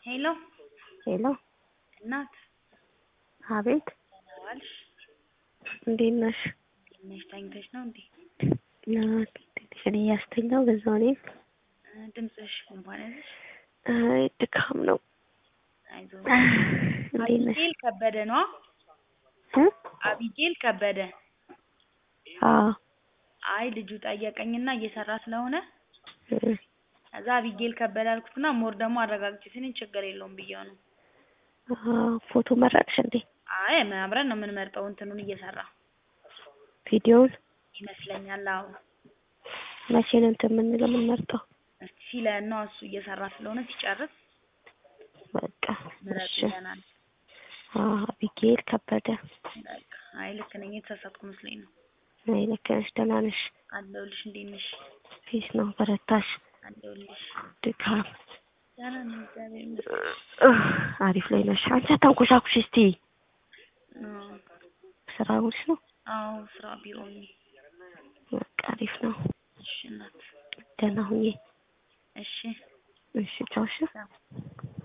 ሄሎ ሄሎ እናት አቤት ደህና ዋልሽ? እንዴት ነሽ? እንዴት ነሽ? ተኝተሽ ነው እንዴ? ትንሽን እያስተኛው በዛው እኔም እ ድምፅሽ ጉንፋን ያዘሽ? አይ ድካም ነው። አይዞሽ። እንዴት ነሽ? አቢጌል ከበደ ነዋ። እ አቢጌል ከበደ። አዎ አይ ልጁ ጠየቀኝና እየሰራ ስለሆነ እ ከዛ አቢጌል ከበደ አልኩትና ሞር ደግሞ አረጋግጬ ስንኝ ችግር የለውም ብዬው ነው። አዎ ፎቶ መረጥሽ እንዴ? አይ አብረን ነው የምንመርጠው እንትኑን እየሰራ ቪዲዮውን ይመስለኛል። አዎ መቼ ነው እንትን የምንለው የምንመርጠው? እስቲ ሲለን ነው እሱ እየሰራ ስለሆነ ሲጨርስ በቃ ምረጥ እሺ። ይለናል። አዎ አቢጌል ከበደ። በቃ አይ ልክ ነኝ፣ የተሳሳትኩ መስሎኝ ነው። አይ ልክ ነሽ። ደህና ነሽ? አለሁልሽ። እንዴት ነሽ? ፊስ ነው በረታሽ? አለሁልሽ። ድካም ደህና ነኝ እግዚአብሔር ይመስገን። እህ፣ አሪፍ ላይ ነሽ። አንቺ አታንኮሻኩሽ እስቲ። አዎ ስራ ውልሽ ነው? አዎ ስራ ቢሮ ነኝ። በቃ አሪፍ ነው። እሺ እናት። ደህና ሁኚ። እሺ እሺ ቻው። እሺ ቻው።